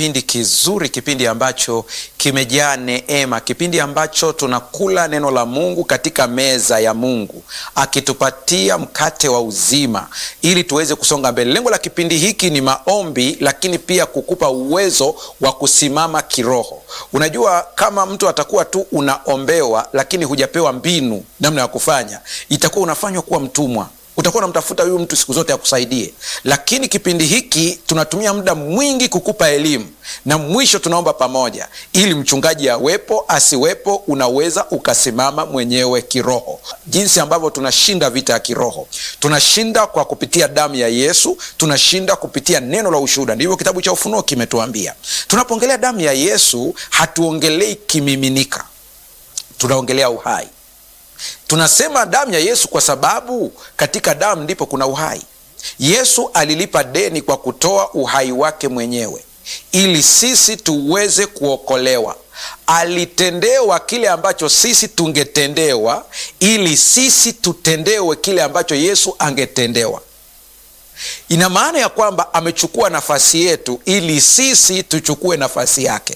kipindi kizuri, kipindi ambacho kimejaa neema, kipindi ambacho tunakula neno la Mungu katika meza ya Mungu, akitupatia mkate wa uzima ili tuweze kusonga mbele. Lengo la kipindi hiki ni maombi, lakini pia kukupa uwezo wa kusimama kiroho. Unajua, kama mtu atakuwa tu unaombewa, lakini hujapewa mbinu namna ya kufanya, itakuwa unafanywa kuwa mtumwa utakuwa unamtafuta huyu mtu siku zote akusaidie. Lakini kipindi hiki tunatumia muda mwingi kukupa elimu, na mwisho tunaomba pamoja, ili mchungaji awepo asiwepo, unaweza ukasimama mwenyewe kiroho. Jinsi ambavyo tunashinda vita ya kiroho, tunashinda kwa kupitia damu ya Yesu, tunashinda kupitia neno la ushuhuda. Ndivyo kitabu cha Ufunuo kimetuambia. Tunapoongelea damu ya Yesu, hatuongelei kimiminika, tunaongelea uhai. Tunasema damu ya Yesu kwa sababu katika damu ndipo kuna uhai. Yesu alilipa deni kwa kutoa uhai wake mwenyewe ili sisi tuweze kuokolewa. Alitendewa kile ambacho sisi tungetendewa ili sisi tutendewe kile ambacho Yesu angetendewa. Ina maana ya kwamba amechukua nafasi yetu ili sisi tuchukue nafasi yake.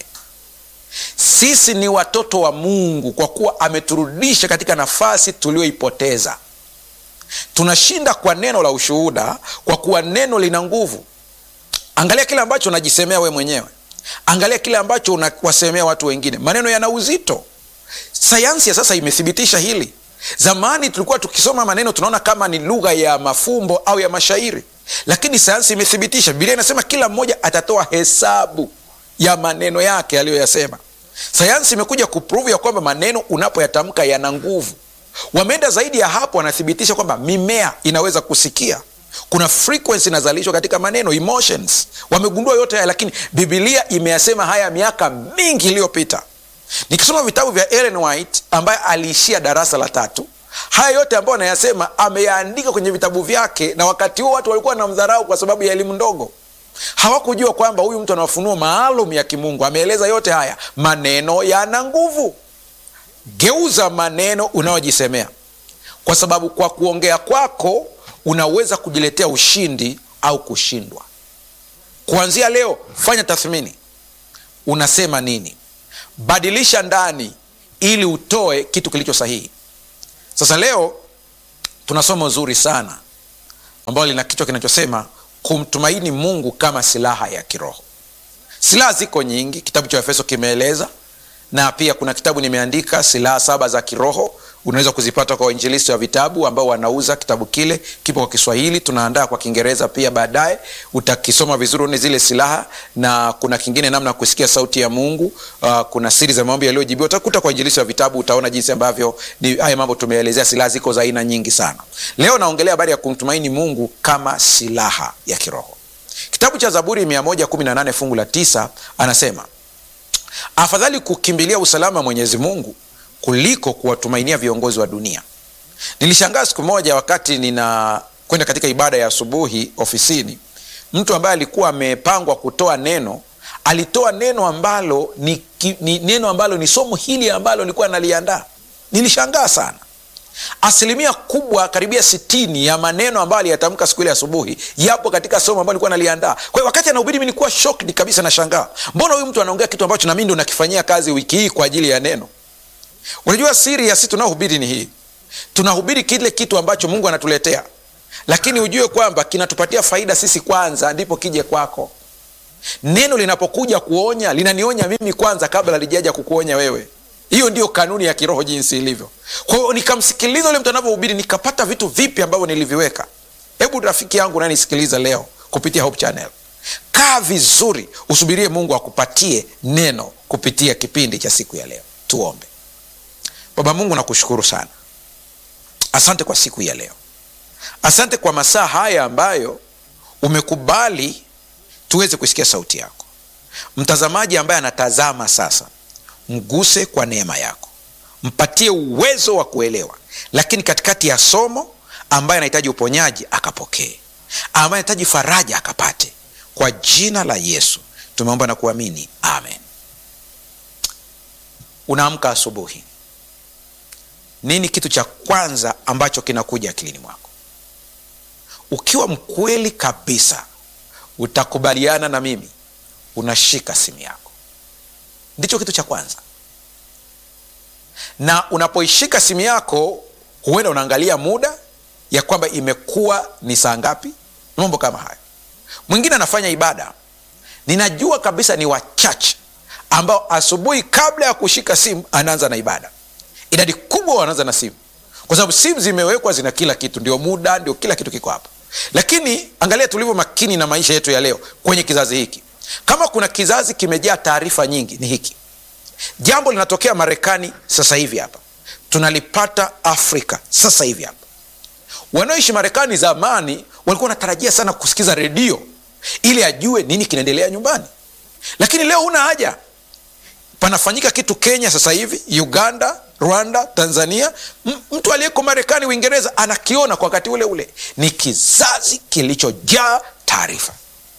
Sisi ni watoto wa Mungu kwa kuwa ameturudisha katika nafasi tuliyoipoteza. Tunashinda kwa neno la ushuhuda, kwa kuwa neno lina nguvu. Angalia kile ambacho unajisemea we mwenyewe, angalia kile ambacho unawasemea watu wengine. Maneno yana uzito. Sayansi ya sasa imethibitisha hili. Zamani tulikuwa tukisoma maneno tunaona kama ni lugha ya mafumbo au ya mashairi, lakini sayansi imethibitisha. Biblia inasema kila mmoja atatoa hesabu ya maneno yake aliyoyasema. Sayansi imekuja kupruvu ya kwamba maneno unapoyatamka yana nguvu. Wameenda zaidi ya hapo, wanathibitisha kwamba mimea inaweza kusikia, kuna frequency inazalishwa katika maneno, emotions. Wamegundua yote haya, lakini Bibilia imeyasema haya miaka mingi iliyopita. Nikisoma vitabu vya Ellen White ambaye aliishia darasa la tatu, haya yote ambayo anayasema ameyaandika kwenye vitabu vyake, na wakati huo watu walikuwa wanamdharau kwa sababu ya elimu ndogo hawakujua kwamba huyu mtu ana mafunuo maalum ya kimungu. Ameeleza yote haya. Maneno yana nguvu. Geuza maneno unayojisemea, kwa sababu kwa kuongea kwako unaweza kujiletea ushindi au kushindwa. Kuanzia leo, fanya tathmini, unasema nini? Badilisha ndani ili utoe kitu kilicho sahihi. Sasa leo tuna somo zuri sana ambalo lina kichwa kinachosema kumtumaini Mungu kama silaha ya kiroho. Silaha ziko nyingi, kitabu cha Efeso kimeeleza, na pia kuna kitabu nimeandika silaha saba za kiroho. Unaweza kuzipata kwa wainjilisti wa vitabu ambao wanauza kitabu kile, kipo kwa Kiswahili, tunaandaa kwa Kiingereza pia baadaye. Utakisoma vizuri, une zile silaha, na kuna kingine namna ya kusikia sauti ya Mungu. Uh, kuna siri za maombi yaliyojibiwa, utakuta kwa wainjilisti wa vitabu, utaona jinsi ambavyo ni haya mambo tumeelezea. Silaha ziko za aina nyingi sana. Leo naongelea habari ya kumtumaini Mungu kama silaha ya kiroho. Kitabu cha Zaburi 118 fungu la tisa anasema afadhali kukimbilia usalama Mwenyezi Mungu kuliko kuwatumainia viongozi wa dunia. Nilishangaa siku moja wakati ninakwenda katika ibada ya asubuhi ofisini, mtu ambaye alikuwa amepangwa kutoa neno alitoa neno ambalo ni, ni neno ambalo ni somo hili ambalo nilikuwa naliandaa. Nilishangaa sana. Asilimia kubwa karibia sitini ya maneno ambayo aliyatamka siku ile asubuhi yapo katika somo ambayo nilikuwa naliandaa. Kwa hiyo wakati anahubiri, mi nilikuwa shocked kabisa, nashangaa mbona huyu mtu anaongea kitu ambacho nami ndo nakifanyia kazi wiki hii kwa ajili ya neno. Unajua siri ya sisi tunaohubiri ni hii, tunahubiri kile kitu ambacho Mungu anatuletea, lakini ujue kwamba kinatupatia faida sisi kwanza, ndipo kije kwako. Neno linapokuja kuonya, linanionya mimi kwanza kabla halijaja kukuonya wewe. Hiyo ndio kanuni ya kiroho jinsi ilivyo. Kwa hiyo nikamsikiliza ule mtu anavyohubiri, nikapata vitu vipi ambavyo niliviweka. Hebu rafiki yangu unanisikiliza leo kupitia Hope Channel, kaa vizuri, usubirie Mungu akupatie neno kupitia kipindi cha siku ya leo. Tuombe. Baba Mungu, nakushukuru sana, asante kwa siku ya leo, asante kwa masaa haya ambayo umekubali tuweze kusikia sauti yako. Mtazamaji ambaye anatazama sasa mguse kwa neema yako, mpatie uwezo wa kuelewa, lakini katikati ya somo ambaye anahitaji uponyaji akapokee, ambaye anahitaji faraja akapate. Kwa jina la Yesu tumeomba na kuamini, amen. Unaamka asubuhi, nini kitu cha kwanza ambacho kinakuja akilini mwako? Ukiwa mkweli kabisa, utakubaliana na mimi unashika simu yako ndicho kitu cha kwanza na unapoishika simu yako huenda unaangalia muda ya kwamba imekuwa ni saa ngapi mambo kama hayo mwingine anafanya ibada ninajua kabisa ni wachache ambao asubuhi kabla ya kushika simu anaanza na ibada idadi kubwa wanaanza na simu kwa sababu simu zimewekwa zina kila kitu ndio muda ndio kila kitu kiko hapo lakini angalia tulivyo makini na maisha yetu ya leo kwenye kizazi hiki kama kuna kizazi kimejaa taarifa nyingi ni hiki jambo linatokea marekani sasa hivi hapa tunalipata afrika sasa hivi hapa wanaoishi marekani zamani walikuwa wanatarajia sana kusikiza redio ili ajue nini kinaendelea nyumbani lakini leo huna haja panafanyika kitu kenya sasa hivi uganda rwanda tanzania M- mtu aliyeko marekani uingereza anakiona kwa wakati ule ule ni kizazi kilichojaa taarifa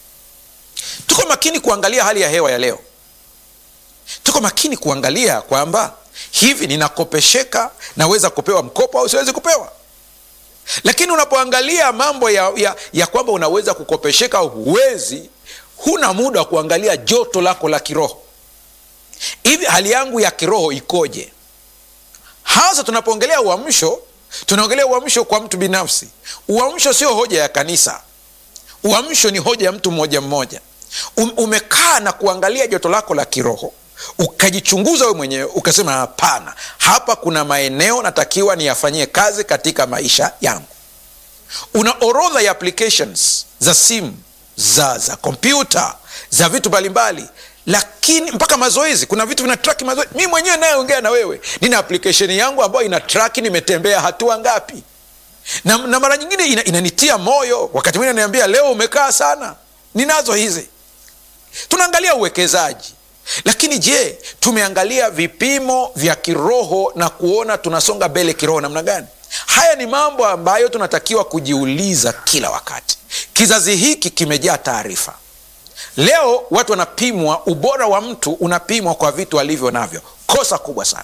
tuko makini kuangalia hali ya hewa ya leo tuko makini kuangalia kwamba hivi ninakopesheka naweza kupewa mkopo au siwezi kupewa lakini unapoangalia mambo ya, ya, ya kwamba unaweza kukopesheka au huwezi huna muda wa kuangalia joto lako la kiroho hivi hali yangu ya kiroho ikoje hasa tunapoongelea uamsho tunaongelea uamsho kwa mtu binafsi uamsho sio hoja ya kanisa uamsho ni hoja ya mtu mmoja mmoja um, umekaa na kuangalia joto lako la kiroho ukajichunguza wewe mwenyewe ukasema hapana hapa kuna maeneo natakiwa niyafanyie kazi katika maisha yangu una orodha ya applications za simu za za kompyuta za vitu mbalimbali lakini mpaka mazoezi kuna vitu vina traki mazoezi mi mwenyewe nayeongea na wewe nina application yangu ambayo ina traki nimetembea hatua ngapi na, na mara nyingine ina, inanitia moyo wakati mwingine niambia leo umekaa sana ninazo hizi tunaangalia uwekezaji lakini je tumeangalia vipimo vya kiroho na kuona tunasonga mbele kiroho namna gani haya ni mambo ambayo tunatakiwa kujiuliza kila wakati kizazi hiki kimejaa taarifa leo watu wanapimwa ubora wa mtu unapimwa kwa vitu alivyo navyo kosa kubwa sana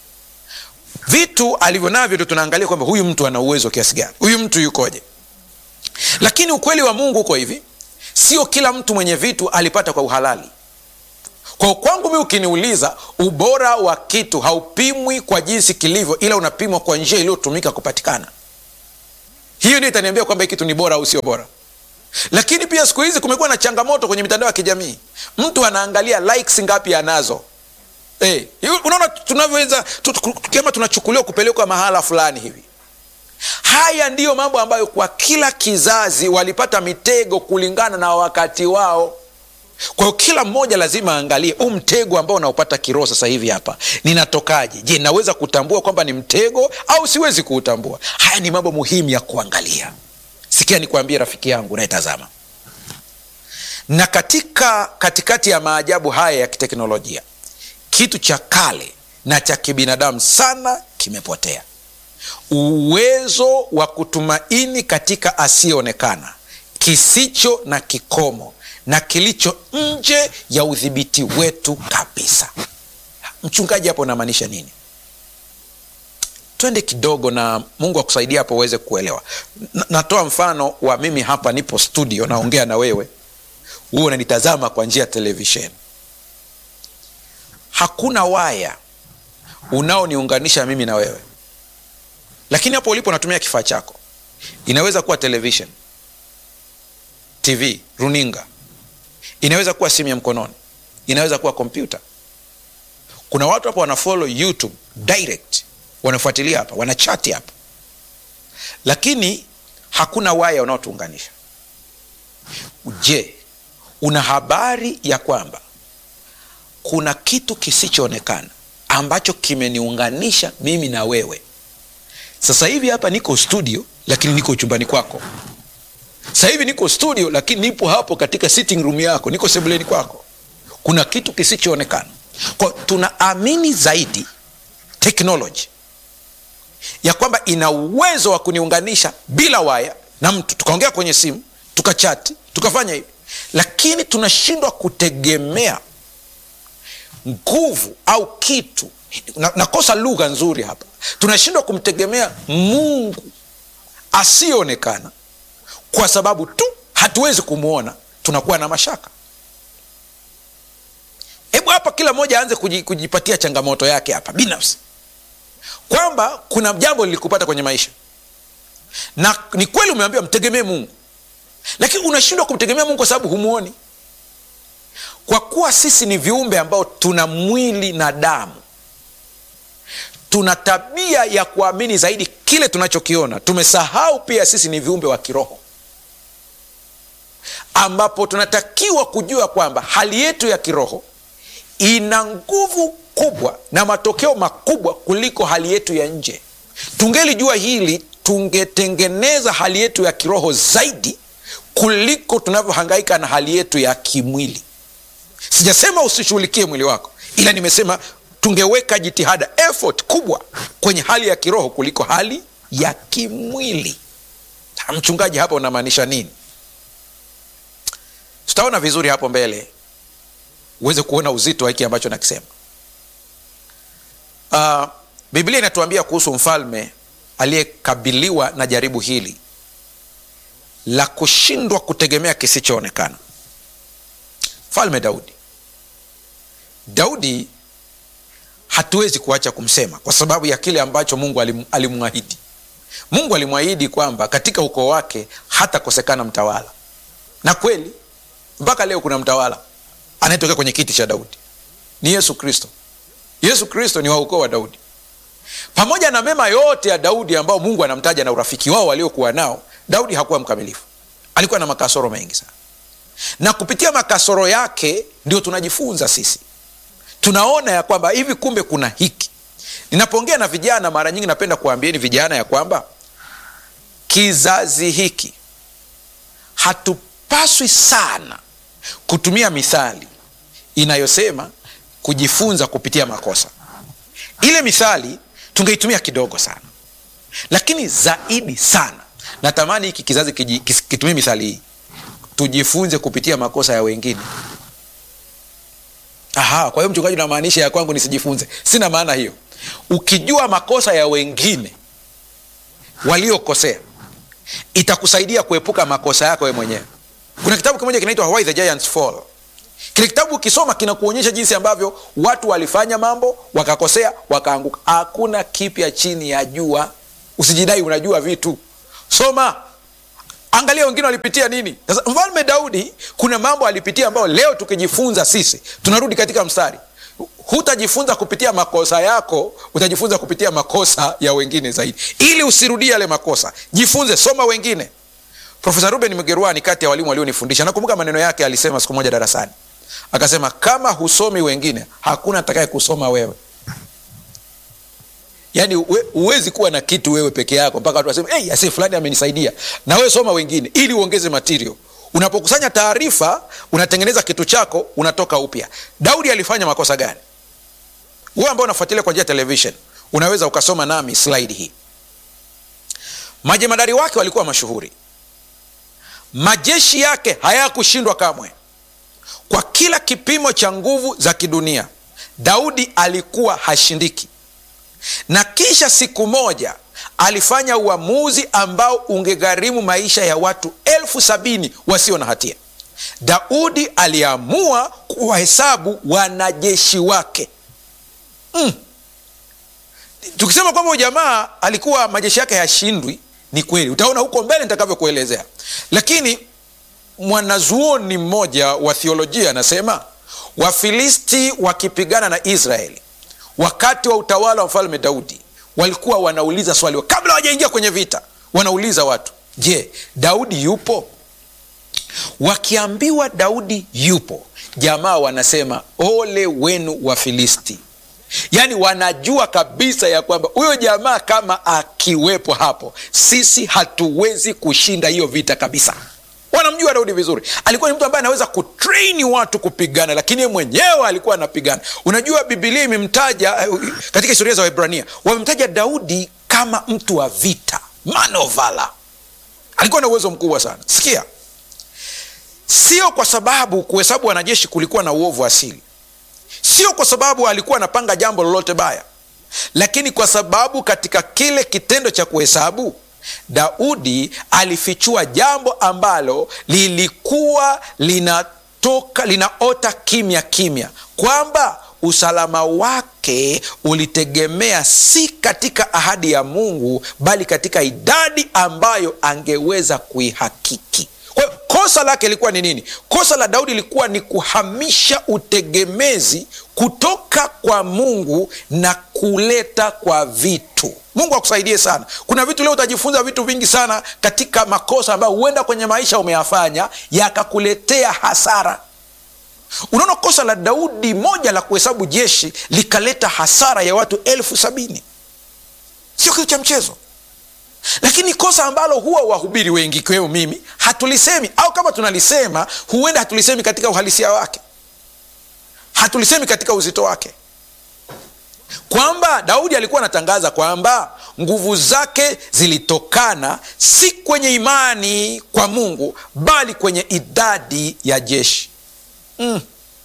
vitu alivyo navyo tu tunaangalia kwamba huyu mtu ana uwezo kiasi gani huyu mtu yukoje lakini ukweli wa mungu uko hivi sio kila mtu mwenye vitu alipata kwa uhalali kwa kwangu mi ukiniuliza ubora wa kitu haupimwi kwa jinsi kilivyo ila unapimwa kwa njia iliyotumika kupatikana hiyo ndio itaniambia kwamba hii kitu ni bora au sio bora lakini pia siku hizi kumekuwa na changamoto kwenye mitandao ya kijamii mtu anaangalia likes ngapi anazo hey, unaona tunavyoweza tu, tu, kama tunachukuliwa kupelekwa mahala fulani hivi haya ndiyo mambo ambayo kwa kila kizazi walipata mitego kulingana na wakati wao kwa hiyo kila mmoja lazima aangalie huu mtego ambao unaopata kiroho sasa hivi hapa ninatokaje je naweza kutambua kwamba ni mtego au siwezi kuutambua haya ni mambo muhimu ya kuangalia sikia nikwambie rafiki yangu unayetazama na katika katikati ya maajabu haya ya kiteknolojia kitu cha kale na cha kibinadamu sana kimepotea uwezo wa kutumaini katika asiyeonekana kisicho na kikomo na kilicho nje ya udhibiti wetu kabisa mchungaji hapo unamaanisha nini twende kidogo na mungu akusaidia hapo uweze kuelewa N- natoa mfano wa mimi hapa nipo studio naongea na wewe huo unanitazama kwa njia ya televisheni hakuna waya unaoniunganisha mimi na wewe lakini hapo ulipo natumia kifaa chako inaweza kuwa television tv runinga inaweza kuwa simu ya mkononi inaweza kuwa kompyuta kuna watu hapa wanafollow youtube direct wanafuatilia hapa wanachati hapa lakini hakuna waya unaotuunganisha je una habari ya kwamba kuna kitu kisichoonekana ambacho kimeniunganisha mimi na wewe sasa hivi hapa niko studio lakini niko chumbani kwako sasa hivi niko studio lakini nipo hapo katika sitting room yako niko sebuleni kwako kuna kitu kisichoonekana kwa tunaamini zaidi teknoloji ya kwamba ina uwezo wa kuniunganisha bila waya na mtu tukaongea kwenye simu tukachati tukafanya hivi lakini tunashindwa kutegemea nguvu au kitu na, nakosa lugha nzuri hapa tunashindwa kumtegemea mungu asiyeonekana kwa sababu tu hatuwezi kumwona tunakuwa na mashaka hebu hapa kila mmoja aanze kuji- kujipatia changamoto yake hapa binafsi kwamba kuna jambo lilikupata kwenye maisha na ni kweli umeambiwa mtegemee mungu lakini unashindwa kumtegemea mungu kwa sababu humwoni kwa kuwa sisi ni viumbe ambao tuna mwili na damu tuna tabia ya kuamini zaidi kile tunachokiona tumesahau pia sisi ni viumbe wa kiroho ambapo tunatakiwa kujua kwamba hali yetu ya kiroho ina nguvu kubwa na matokeo makubwa kuliko hali yetu ya nje tungelijua hili tungetengeneza hali yetu ya kiroho zaidi kuliko tunavyohangaika na hali yetu ya kimwili sijasema usishughulikie mwili wako ila nimesema tungeweka jitihada effort kubwa kwenye hali ya kiroho kuliko hali ya kimwili mchungaji hapa unamaanisha nini tutaona vizuri hapo mbele uweze kuona uzito wa hiki ambacho nakisema uh, biblia inatuambia kuhusu mfalme aliyekabiliwa na jaribu hili la kushindwa kutegemea kisichoonekana mfalme daudi daudi hatuwezi kuacha kumsema kwa sababu ya kile ambacho mungu alim, alimwahidi mungu alimwahidi kwamba katika ukoo wake hatakosekana mtawala na kweli mpaka leo kuna mtawala anayetokea kwenye kiti cha daudi ni yesu kristo yesu kristo ni wa ukoo wa daudi pamoja na mema yote ya daudi ambao mungu anamtaja na urafiki wao waliokuwa nao daudi hakuwa mkamilifu alikuwa na makasoro mengi sana na kupitia makasoro yake ndio tunajifunza sisi tunaona ya kwamba hivi kumbe kuna hiki ninapoongea na vijana mara nyingi napenda kuambieni vijana ya kwamba kizazi hiki hatupaswi sana kutumia mithali inayosema kujifunza kupitia makosa ile mithali tungeitumia kidogo sana lakini zaidi sana natamani hiki kizazi kiji- kis- kitumie mithali hii tujifunze kupitia makosa ya wengine aha kwa hiyo mchungaji unamaanisha ya kwangu nisijifunze sina maana hiyo ukijua makosa ya wengine waliokosea itakusaidia kuepuka makosa yako wewe mwenyewe kuna kitabu kimoja kinaitwa Why the Giants Fall kile kitabu ukisoma kinakuonyesha jinsi ambavyo watu walifanya mambo wakakosea wakaanguka hakuna kipya chini ya jua usijidai unajua vitu soma angalia wengine walipitia nini sasa mfalme daudi kuna mambo alipitia ambayo leo tukijifunza sisi tunarudi katika mstari hutajifunza kupitia makosa yako utajifunza kupitia makosa ya wengine zaidi ili usirudie yale makosa jifunze soma wengine profesa ruben mgerwani kati ya walimu walionifundisha nakumbuka maneno yake alisema siku moja darasani akasema kama husomi wengine hakuna atakaye kusoma wewe yaani uwe- huwezi kuwa na kitu wewe peke yako mpaka watu waseme hey, ase fulani amenisaidia na wewe soma wengine ili uongeze material unapokusanya taarifa unatengeneza kitu chako unatoka upya daudi alifanya makosa gani wewe ambao unafuatilia kwa njia ya television unaweza ukasoma nami slide hii majemadari wake walikuwa mashuhuri majeshi yake hayakushindwa kamwe kwa kila kipimo cha nguvu za kidunia daudi alikuwa hashindiki na kisha siku moja alifanya uamuzi ambao ungegharimu maisha ya watu elfu sabini wasio na hatia daudi aliamua kuwahesabu wanajeshi wake mm. tukisema kwamba huyu jamaa alikuwa majeshi yake hayashindwi ni kweli utaona huko mbele nitakavyokuelezea lakini mwanazuoni mmoja wa thiolojia anasema wafilisti wakipigana na israeli wakati wa utawala wa mfalme daudi walikuwa wanauliza swali kabla hawajaingia kwenye vita wanauliza watu je daudi yupo wakiambiwa daudi yupo jamaa wanasema ole wenu wa filisti yaani wanajua kabisa ya kwamba huyo jamaa kama akiwepo hapo sisi hatuwezi kushinda hiyo vita kabisa wanamjua daudi vizuri alikuwa ni mtu ambaye anaweza kutraini watu kupigana lakini ye mwenyewe alikuwa anapigana unajua bibilia imemtaja eh, katika historia za waibrania wamemtaja daudi kama mtu wa vita man of valor. alikuwa na uwezo mkubwa sana sikia sio kwa sababu kuhesabu wanajeshi kulikuwa na uovu asili sio kwa sababu alikuwa anapanga jambo lolote baya lakini kwa sababu katika kile kitendo cha kuhesabu daudi alifichua jambo ambalo lilikuwa linatoka linaota kimya kimya kwamba usalama wake ulitegemea si katika ahadi ya mungu bali katika idadi ambayo angeweza kuihakiki kwa hiyo kosa lake lilikuwa ni nini kosa la daudi lilikuwa ni kuhamisha utegemezi kutoka kwa mungu na kuleta kwa vitu mungu akusaidie sana kuna vitu leo utajifunza vitu vingi sana katika makosa ambayo huenda kwenye maisha umeyafanya yakakuletea hasara unaona kosa la daudi moja la kuhesabu jeshi likaleta hasara ya watu elfu sabini sio kitu cha mchezo lakini kosa ambalo huwa wahubiri wengi ikiwemo mimi hatulisemi au kama tunalisema huenda hatulisemi katika uhalisia wake hatulisemi katika uzito wake kwamba daudi alikuwa anatangaza kwamba nguvu zake zilitokana si kwenye imani kwa mungu bali kwenye idadi ya jeshi mm.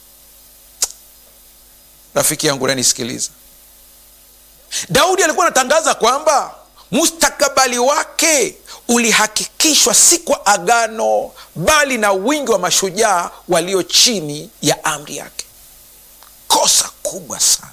rafiki yangu nanisikiliza daudi alikuwa anatangaza kwamba mustakabali wake ulihakikishwa si kwa agano bali na wingi wa mashujaa walio chini ya amri yake kosa kubwa sana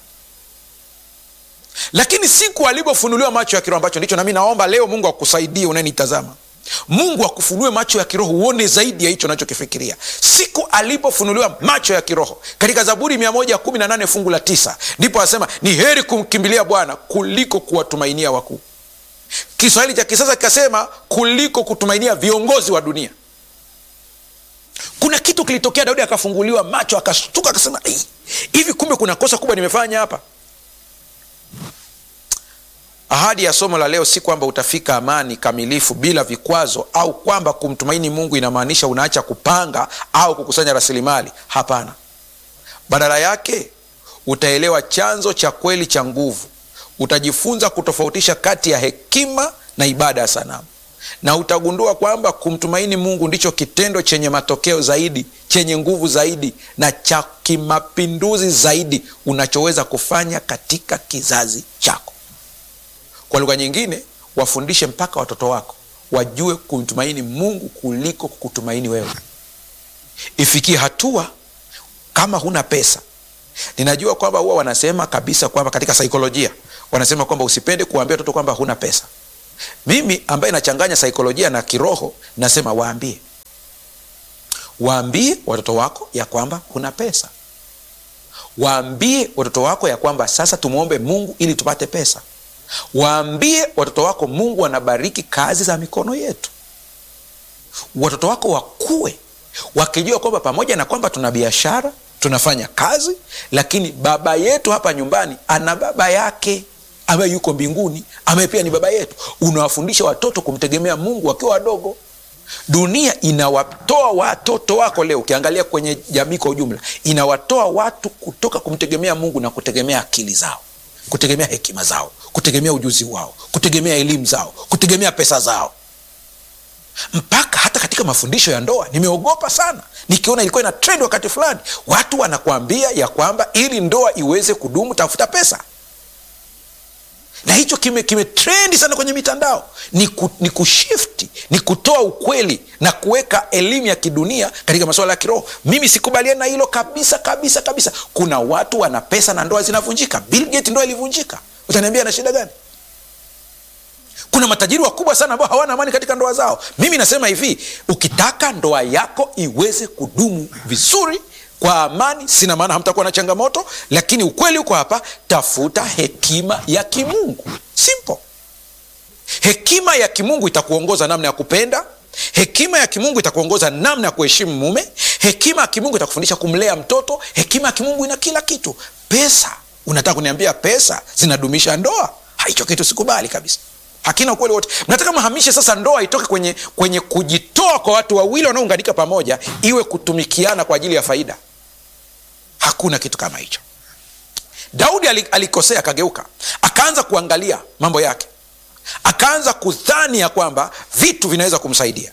lakini siku alivyofunuliwa macho ya kiroho ambacho ndicho nami naomba leo mungu akusaidie unayenitazama mungu akufunue macho ya kiroho uone zaidi ya hicho unachokifikiria siku alipofunuliwa macho ya kiroho katika zaburi 118 fungu la tisa ndipo asema ni heri kumkimbilia bwana kuliko kuwatumainia wakuu kiswahili cha kisasa kikasema kuliko kutumainia viongozi wa dunia kuna kitu kilitokea daudi akafunguliwa macho akashtuka akasema hivi kumbe kuna kosa kubwa nimefanya hapa ahadi ya somo la leo si kwamba utafika amani kamilifu bila vikwazo au kwamba kumtumaini mungu inamaanisha unaacha kupanga au kukusanya rasilimali hapana badala yake utaelewa chanzo cha kweli cha nguvu utajifunza kutofautisha kati ya hekima na ibada ya sanamu na utagundua kwamba kumtumaini mungu ndicho kitendo chenye matokeo zaidi chenye nguvu zaidi na cha kimapinduzi zaidi unachoweza kufanya katika kizazi chako kwa lugha nyingine wafundishe mpaka watoto wako wajue kumtumaini mungu kuliko kukutumaini wewe ifikie hatua kama huna pesa ninajua kwamba huwa wanasema kabisa kwamba katika saikolojia wanasema kwamba usipende kuwaambia watoto kwamba huna pesa mimi ambaye nachanganya saikolojia na kiroho nasema waambie waambie watoto wako ya kwamba huna pesa waambie watoto wako ya kwamba sasa tumwombe mungu ili tupate pesa waambie watoto wako mungu anabariki kazi za mikono yetu watoto wako wakuwe wakijua kwamba pamoja na kwamba tuna biashara tunafanya kazi lakini baba yetu hapa nyumbani ana baba yake ambaye yuko mbinguni ambaye pia ni baba yetu unawafundisha watoto kumtegemea mungu wakiwa wadogo dunia inawatoa watoto wako leo ukiangalia kwenye jamii kwa ujumla inawatoa watu kutoka kumtegemea mungu na kutegemea akili zao kutegemea hekima zao kutegemea ujuzi wao kutegemea elimu zao kutegemea pesa zao mpaka hata katika mafundisho ya ndoa nimeogopa sana nikiona ilikuwa ina trend wakati fulani watu wanakuambia ya kwamba ili ndoa iweze kudumu tafuta pesa na hicho kime, kime trendi sana kwenye mitandao ni, ku, ni kushifti ni kutoa ukweli na kuweka elimu ya kidunia katika masuala ya kiroho mimi sikubaliani na hilo kabisa kabisa kabisa kuna watu wana pesa na ndoa zinavunjika Bill Gates ndoa ilivunjika utaniambia na shida gani kuna matajiri wakubwa sana ambao hawana amani katika ndoa zao mimi nasema hivi ukitaka ndoa yako iweze kudumu vizuri kwa amani sina maana hamtakuwa na changamoto lakini ukweli uko hapa tafuta hekima ya kimungu simple hekima ya kimungu itakuongoza namna ya kupenda hekima ya kimungu itakuongoza namna ya kuheshimu mume hekima ya kimungu itakufundisha kumlea mtoto hekima ya kimungu ina kila kitu pesa unataka kuniambia pesa zinadumisha ndoa hicho kitu sikubali kabisa hakina ukweli wote mnataka mhamishe sasa ndoa itoke kwenye kwenye kujitoa kwa watu wawili wanaounganika pamoja iwe kutumikiana kwa ajili ya faida hakuna kitu kama hicho daudi alikosea akageuka akaanza kuangalia mambo yake akaanza kudhani ya kwamba vitu vinaweza kumsaidia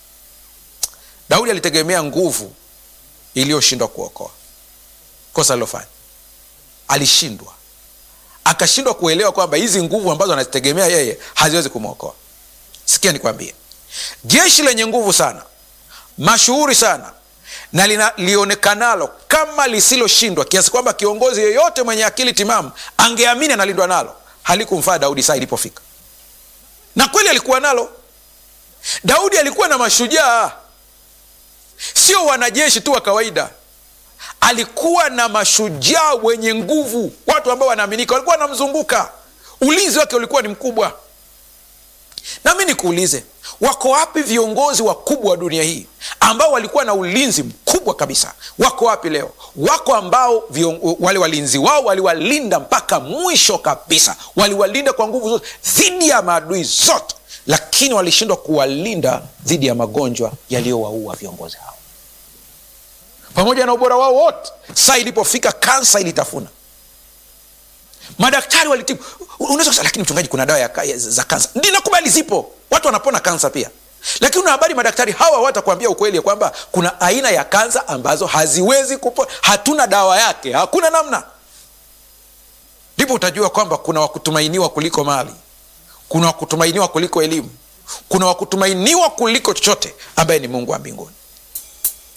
daudi alitegemea nguvu iliyoshindwa kuokoa kosa alilofanya alishindwa akashindwa kuelewa kwamba hizi nguvu ambazo anazitegemea yeye haziwezi kumwokoa sikia nikwambie jeshi lenye nguvu sana mashuhuri sana na lina- lionekanalo kama lisiloshindwa kiasi kwamba kiongozi yeyote mwenye akili timamu angeamini analindwa nalo halikumfaa daudi saa ilipofika na kweli alikuwa nalo daudi alikuwa na mashujaa sio wanajeshi tu wa kawaida alikuwa na mashujaa wenye nguvu watu ambao wanaaminika walikuwa wanamzunguka ulinzi wake ulikuwa ni mkubwa nami nikuulize wako wapi viongozi wakubwa wa dunia hii ambao walikuwa na ulinzi mkubwa kabisa wako wapi leo wako ambao vion, wale walinzi wao waliwalinda mpaka mwisho kabisa waliwalinda kwa nguvu zote dhidi ya maadui zote lakini walishindwa kuwalinda dhidi ya magonjwa yaliyowaua viongozi hao pamoja na ubora wao wote saa ilipofika kansa ilitafuna madaktari walitibu unaweza kusema lakini mchungaji kuna dawa ya, ya, za kansa ndi nakubali zipo watu wanapona kansa pia lakini una habari madaktari hawa watakuambia ukweli ya kwamba kuna aina ya kansa ambazo haziwezi kupona hatuna dawa yake hakuna namna ndipo utajua kwamba kuna wakutumainiwa kuliko mali kuna wakutumainiwa kuliko elimu kuna wakutumainiwa kuliko chochote ambaye ni mungu wa mbinguni